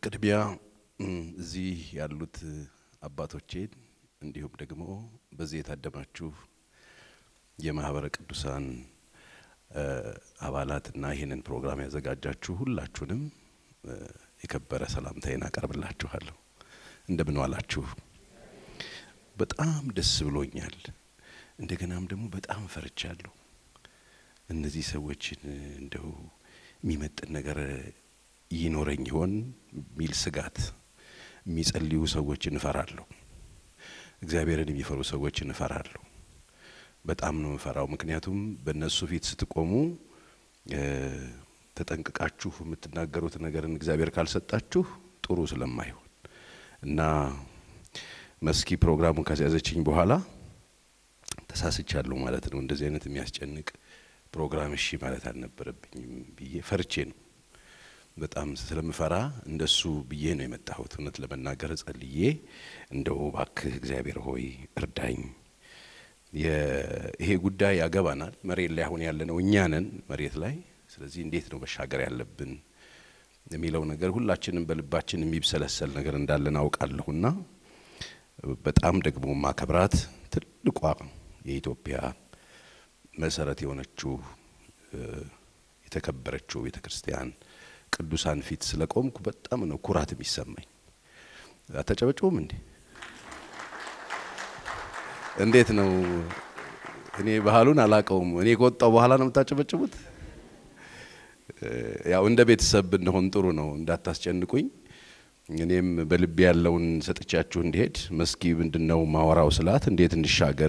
በቅድሚያ እዚህ ያሉት አባቶቼን እንዲሁም ደግሞ በዚህ የታደማችሁ የማህበረ ቅዱሳን አባላትና ይህንን ፕሮግራም ያዘጋጃችሁ ሁላችሁንም የከበረ ሰላምታዬን አቀርብላችኋለሁ። እንደምን ዋላችሁ? በጣም ደስ ብሎኛል። እንደገናም ደግሞ በጣም ፈርቻለሁ። እነዚህ ሰዎችን እንደው የሚመጥን ነገር ይኖረኝ ይሆን የሚል ስጋት፣ የሚጸልዩ ሰዎችን እፈራለሁ። እግዚአብሔርን የሚፈሩ ሰዎችን እፈራለሁ። በጣም ነው የምፈራው። ምክንያቱም በእነሱ ፊት ስትቆሙ ተጠንቅቃችሁ የምትናገሩት ነገርን እግዚአብሔር ካልሰጣችሁ ጥሩ ስለማይሆን እና መስኪ ፕሮግራሙን ካስያዘችኝ በኋላ ተሳስቻለሁ ማለት ነው። እንደዚህ አይነት የሚያስጨንቅ ፕሮግራም እሺ ማለት አልነበረብኝም ብዬ ፈርቼ ነው። በጣም ስለምፈራ እንደሱ ብዬ ነው የመጣሁት። እውነት ለመናገር ጸልዬ እንደው እባክህ እግዚአብሔር ሆይ እርዳኝ፣ ይሄ ጉዳይ ያገባናል። መሬት ላይ አሁን ያለነው እኛ ነን መሬት ላይ። ስለዚህ እንዴት ነው መሻገር ያለብን የሚለው ነገር ሁላችንም በልባችን የሚብሰለሰል ነገር እንዳለን አውቃለሁና በጣም ደግሞ ማከብራት ትልቋ የኢትዮጵያ መሰረት የሆነችው የተከበረችው ቤተ ክርስቲያን ቅዱሳን ፊት ስለቆምኩ በጣም ነው ኩራት የሚሰማኝ። አታጨበጭቡም እንዴ? እንዴት ነው? እኔ ባህሉን አላቀውም። እኔ ከወጣው በኋላ ነው የምታጨበጭቡት? ያው እንደ ቤተሰብ ብንሆን ጥሩ ነው፣ እንዳታስጨንቁኝ። እኔም በልቤ ያለውን ሰጥቻችሁ እንዲሄድ መስኪ ምንድነው ማወራው ስላት እንዴት እንሻገር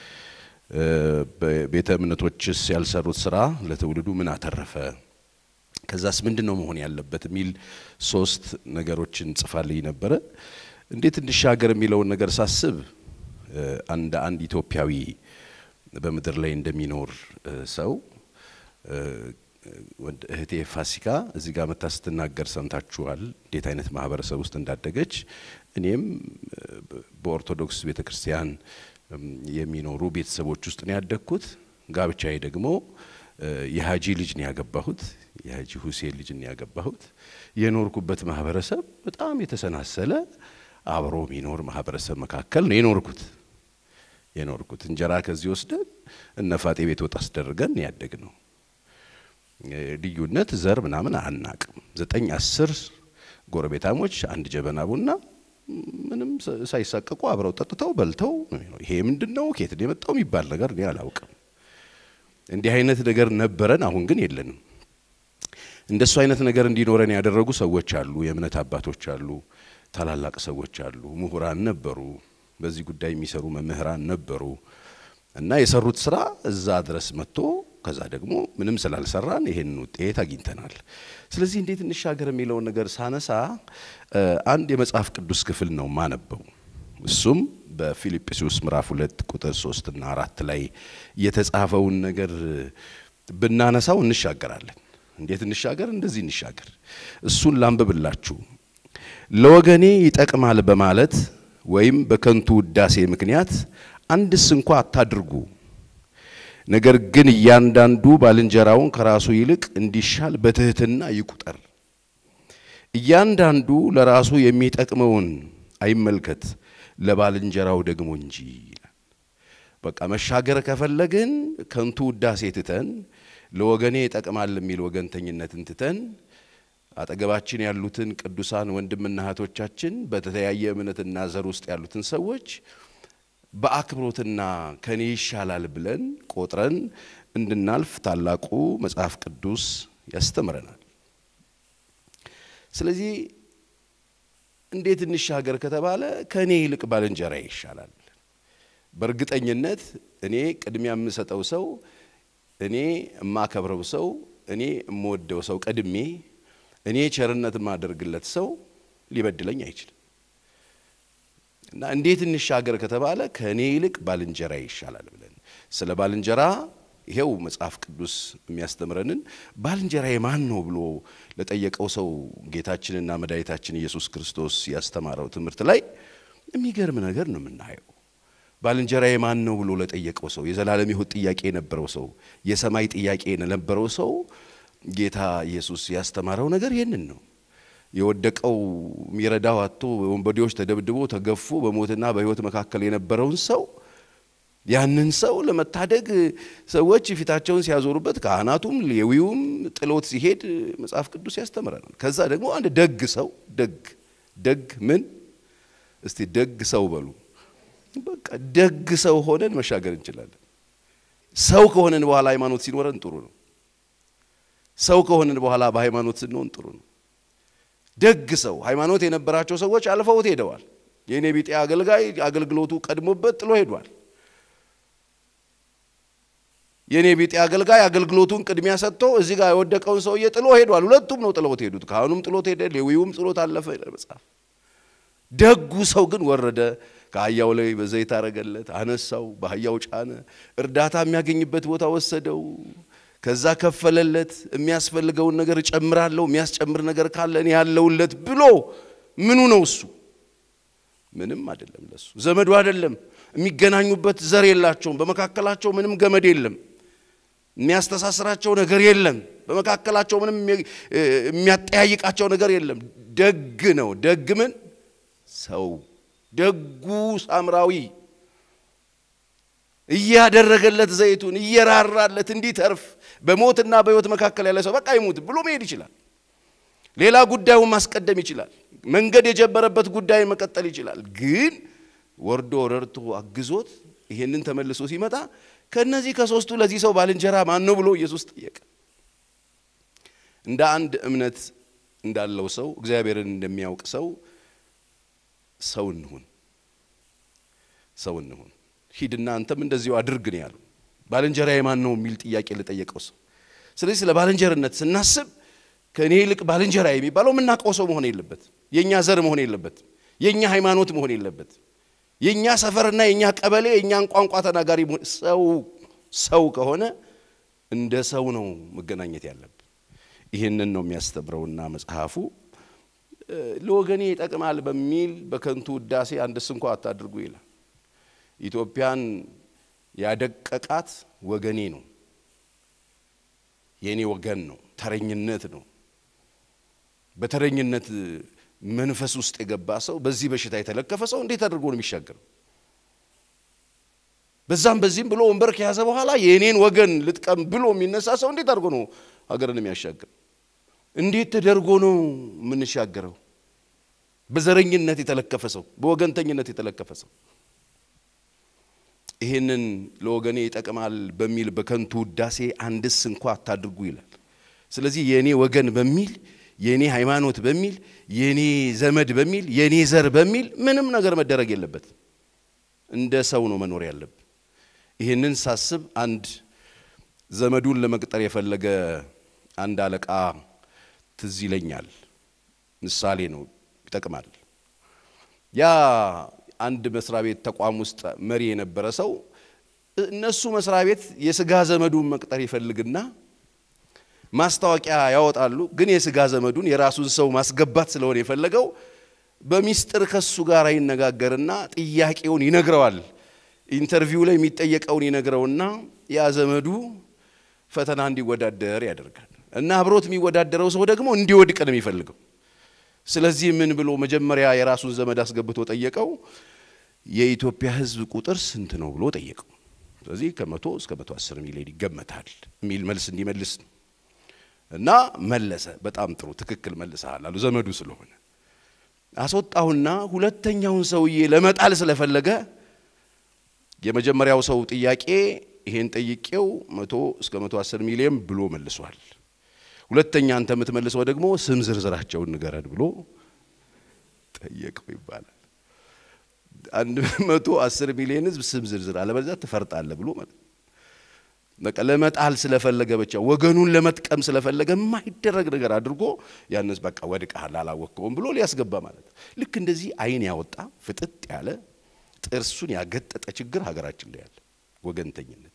ቤተ እምነቶችስ ያልሰሩት ስራ ለትውልዱ ምን አተረፈ ከዛስ ምንድን ነው መሆን ያለበት የሚል ሶስት ነገሮችን ጽፋልኝ ነበረ። እንዴት እንሻገር የሚለውን ነገር ሳስብ አንድ አንድ ኢትዮጵያዊ በምድር ላይ እንደሚኖር ሰው እህቴ ፋሲካ እዚህ ጋር መታ ስትናገር ሰምታችኋል፣ እንዴት አይነት ማህበረሰብ ውስጥ እንዳደገች። እኔም በኦርቶዶክስ ቤተ ክርስቲያን የሚኖሩ ቤተሰቦች ውስጥ ነው ያደግኩት። ጋብቻዬ ደግሞ የሀጂ ልጅ ነው ያገባሁት። የሀጂ ሁሴን ልጅ ነው ያገባሁት። የኖርኩበት ማህበረሰብ በጣም የተሰናሰለ አብሮ የሚኖር ማህበረሰብ መካከል ነው የኖርኩት የኖርኩት እንጀራ ከዚህ ወስደን እነ ፋጤ ቤት ወጥ አስደርገን ያደግ ነው። ልዩነት ዘር ምናምን አናቅም። ዘጠኝ አስር ጎረቤታሞች አንድ ጀበና ቡና ምንም ሳይሳቀቁ አብረው ጠጥተው በልተው ይሄ ምንድን ነው ከየት ነው የመጣው የሚባል ነገር እኔ አላውቅም። እንዲህ አይነት ነገር ነበረን፣ አሁን ግን የለንም። እንደሱ አይነት ነገር እንዲኖረን ያደረጉ ሰዎች አሉ፣ የእምነት አባቶች አሉ፣ ታላላቅ ሰዎች አሉ፣ ምሁራን ነበሩ፣ በዚህ ጉዳይ የሚሰሩ መምህራን ነበሩ እና የሰሩት ስራ እዛ ድረስ መጥቶ ከዛ ደግሞ ምንም ስላልሰራን ይሄን ውጤት አግኝተናል። ስለዚህ እንዴት እንሻገር የሚለውን ነገር ሳነሳ አንድ የመጽሐፍ ቅዱስ ክፍል ነው ማነበው። እሱም በፊልጵስዩስ ምዕራፍ ሁለት ቁጥር ሶስት እና አራት ላይ የተጻፈውን ነገር ብናነሳው እንሻገራለን። እንዴት እንሻገር? እንደዚህ እንሻገር። እሱን ላንብብላችሁ። ለወገኔ ይጠቅማል በማለት ወይም በከንቱ ውዳሴ ምክንያት አንድስ እንኳ አታድርጉ ነገር ግን እያንዳንዱ ባልንጀራውን ከራሱ ይልቅ እንዲሻል በትህትና ይቁጠር። እያንዳንዱ ለራሱ የሚጠቅመውን አይመልከት፣ ለባልንጀራው ደግሞ እንጂ ይላል። በቃ መሻገር ከፈለግን ከንቱ ውዳሴ ትተን ለወገኔ ይጠቅማል የሚል ወገንተኝነትን ትተን አጠገባችን ያሉትን ቅዱሳን ወንድምና እህቶቻችን በተለያየ እምነትና ዘር ውስጥ ያሉትን ሰዎች በአክብሮትና ከኔ ይሻላል ብለን ቆጥረን እንድናልፍ ታላቁ መጽሐፍ ቅዱስ ያስተምረናል። ስለዚህ እንዴት እንሻገር ከተባለ ከእኔ ይልቅ ባልንጀራ ይሻላል። በእርግጠኝነት እኔ ቅድሚያ የምሰጠው ሰው፣ እኔ የማከብረው ሰው፣ እኔ የምወደው ሰው ቀድሜ እኔ ቸርነት የማደርግለት ሰው ሊበድለኝ አይችልም። እና እንዴት እንሻገር ከተባለ ከእኔ ይልቅ ባልንጀራ ይሻላል ብለን ስለ ባልንጀራ ይሄው መጽሐፍ ቅዱስ የሚያስተምረንን ባልንጀራ የማን ነው ብሎ ለጠየቀው ሰው ጌታችንና መድኃኒታችን ኢየሱስ ክርስቶስ ያስተማረው ትምህርት ላይ የሚገርም ነገር ነው የምናየው። ባልንጀራ የማን ነው ብሎ ለጠየቀው ሰው የዘላለም ሕይወት ጥያቄ የነበረው ሰው የሰማይ ጥያቄ የነበረው ሰው ጌታ ኢየሱስ ያስተማረው ነገር ይህንን ነው። የወደቀው የሚረዳው አጥቶ ወንበዴዎች ተደብድቦ ተገፎ በሞትና በሕይወት መካከል የነበረውን ሰው ያንን ሰው ለመታደግ ሰዎች ፊታቸውን ሲያዞሩበት ካህናቱም ሌዊውም ጥሎት ሲሄድ መጽሐፍ ቅዱስ ያስተምረናል። ከዛ ደግሞ አንድ ደግ ሰው ደግ ደግ ምን እስቲ ደግ ሰው በሉ። በቃ ደግ ሰው ሆነን መሻገር እንችላለን። ሰው ከሆነን በኋላ ሃይማኖት ሲኖረን ጥሩ ነው። ሰው ከሆነን በኋላ በሃይማኖት ስንሆን ጥሩ ነው። ደግ ሰው ሃይማኖት የነበራቸው ሰዎች አልፈውት ሄደዋል። የእኔ ቢጤ አገልጋይ አገልግሎቱ ቀድሞበት ጥሎ ሄዷል። የእኔ ቢጤ አገልጋይ አገልግሎቱን ቅድሚያ ሰጥቶ እዚህ ጋር የወደቀውን ሰውዬ ጥሎ ሄዷል። ሁለቱም ነው ጥለውት ሄዱት። ካህኑም ጥሎት ሄደ፣ ሌዊውም ጥሎት አለፈ ይላል መጽሐፍ። ደጉ ሰው ግን ወረደ፣ ከአህያው ላይ በዘይት አረገለት፣ አነሳው፣ በአህያው ጫነ፣ እርዳታ የሚያገኝበት ቦታ ወሰደው፣ ከዛ ከፈለለት። የሚያስፈልገውን ነገር እጨምራለሁ፣ የሚያስጨምር ነገር ካለ እኔ ያለውለት ብሎ ምኑ ነው እሱ? ምንም አይደለም። ለሱ ዘመዱ አይደለም። የሚገናኙበት ዘር የላቸውም። በመካከላቸው ምንም ገመድ የለም። የሚያስተሳስራቸው ነገር የለም። በመካከላቸው ምንም የሚያጠያይቃቸው ነገር የለም። ደግ ነው። ደግ ምን ሰው ደጉ ሳምራዊ እያደረገለት ዘይቱን እየራራለት እንዲተርፍ በሞትና በሕይወት መካከል ያለ ሰው በቃ ይሙት ብሎ መሄድ ይችላል። ሌላ ጉዳዩን ማስቀደም ይችላል። መንገድ የጀመረበት ጉዳይ መቀጠል ይችላል። ግን ወርዶ ረድቶ አግዞት ይሄንን ተመልሶ ሲመጣ ከነዚህ ከሶስቱ ለዚህ ሰው ባልንጀራ ማን ነው ብሎ ኢየሱስ ጠየቀ። እንደ አንድ እምነት እንዳለው ሰው እግዚአብሔርን እንደሚያውቅ ሰው ሰው እንሁን፣ ሰው እንሁን። ሂድና አንተም እንደዚሁ አድርግ ነው ያለው። ባልንጀራዬ ማን ነው የሚል ጥያቄ ለጠየቀው ሰው። ስለዚህ ስለ ባልንጀርነት ስናስብ ከእኔ ይልቅ ባልንጀራ የሚባለው የምናውቀው ሰው መሆን የለበት፣ የእኛ ዘር መሆን የለበት፣ የእኛ ሃይማኖት መሆን የለበት፣ የእኛ ሰፈርና የእኛ ቀበሌ የእኛን ቋንቋ ተናጋሪ ሰው ሰው ከሆነ እንደ ሰው ነው መገናኘት ያለብን። ይህንን ነው የሚያስተምረውና መጽሐፉ ለወገኔ ይጠቅማል በሚል በከንቱ ውዳሴ አንድስ እንኳ አታድርጉ ይላል። ኢትዮጵያን ያደቀቃት ወገኔ ነው፣ የእኔ ወገን ነው፣ ተረኝነት ነው። በተረኝነት መንፈስ ውስጥ የገባ ሰው በዚህ በሽታ የተለከፈ ሰው እንዴት አድርጎ ነው የሚሻገረው? በዛም በዚህም ብሎ ወንበር ከያዘ በኋላ የእኔን ወገን ልጥቀም ብሎ የሚነሳ ሰው እንዴት አድርጎ ነው ሀገርን የሚያሻግር? እንዴት ተደርጎ ነው የምንሻገረው? በዘረኝነት የተለከፈ ሰው፣ በወገንተኝነት የተለከፈ ሰው ይህንን ለወገኔ ይጠቅማል በሚል በከንቱ ውዳሴ አንድስ እንኳ አታድርጉ ይላል። ስለዚህ የእኔ ወገን በሚል የእኔ ሃይማኖት በሚል የእኔ ዘመድ በሚል የእኔ ዘር በሚል ምንም ነገር መደረግ የለበት። እንደ ሰው ነው መኖር ያለብን። ይህንን ሳስብ አንድ ዘመዱን ለመቅጠር የፈለገ አንድ አለቃ ትዝ ይለኛል። ምሳሌ ነው፣ ይጠቅማል። ያ አንድ መስሪያ ቤት ተቋም ውስጥ መሪ የነበረ ሰው እነሱ መስሪያ ቤት የስጋ ዘመዱን መቅጠር ይፈልግና ማስታወቂያ ያወጣሉ። ግን የስጋ ዘመዱን የራሱን ሰው ማስገባት ስለሆነ የፈለገው በሚስጥር ከሱ ጋር ይነጋገርና ጥያቄውን ይነግረዋል። ኢንተርቪው ላይ የሚጠየቀውን ይነግረውና ያ ዘመዱ ፈተና እንዲወዳደር ያደርጋል። እና አብሮት የሚወዳደረው ሰው ደግሞ እንዲወድቅ ነው የሚፈልገው። ስለዚህ ምን ብሎ መጀመሪያ የራሱን ዘመድ አስገብቶ ጠየቀው። የኢትዮጵያ ሕዝብ ቁጥር ስንት ነው ብሎ ጠየቀው። ስለዚህ ከመቶ እስከ መቶ አስር ሚሊዮን ይገመታል የሚል መልስ እንዲመልስ ነው። እና መለሰ። በጣም ጥሩ ትክክል መልሰሃል አሉ ዘመዱ ስለሆነ። አስወጣሁና ሁለተኛውን ሰውዬ ለመጣል ስለፈለገ የመጀመሪያው ሰው ጥያቄ ይሄን ጠይቄው መቶ እስከ መቶ አስር ሚሊዮን ብሎ መልሷል። ሁለተኛ አንተ የምትመልሰው ደግሞ ስም ዝርዝራቸውን ንገረን ብሎ ጠየቀው ይባላል። አንድ መቶ አስር ሚሊዮን ህዝብ ስም ዝርዝር አለበለዚያ ትፈርጣለህ ብሎ ማለት በቃ ለመጣል ስለፈለገ ብቻ ወገኑን ለመጥቀም ስለፈለገ የማይደረግ ነገር አድርጎ ያንስ በቃ ወድቀሃል አላወቅከውም ብሎ ሊያስገባ ማለት ልክ እንደዚህ አይን ያወጣ ፍጥጥ ያለ ጥርሱን ያገጠጠ ችግር ሀገራችን ላይ ያለ ወገንተኝነት።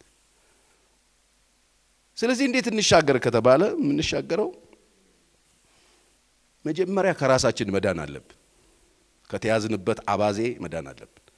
ስለዚህ እንዴት እንሻገር ከተባለ የምንሻገረው መጀመሪያ ከራሳችን መዳን አለብን። ከተያዝንበት አባዜ መዳን አለብን።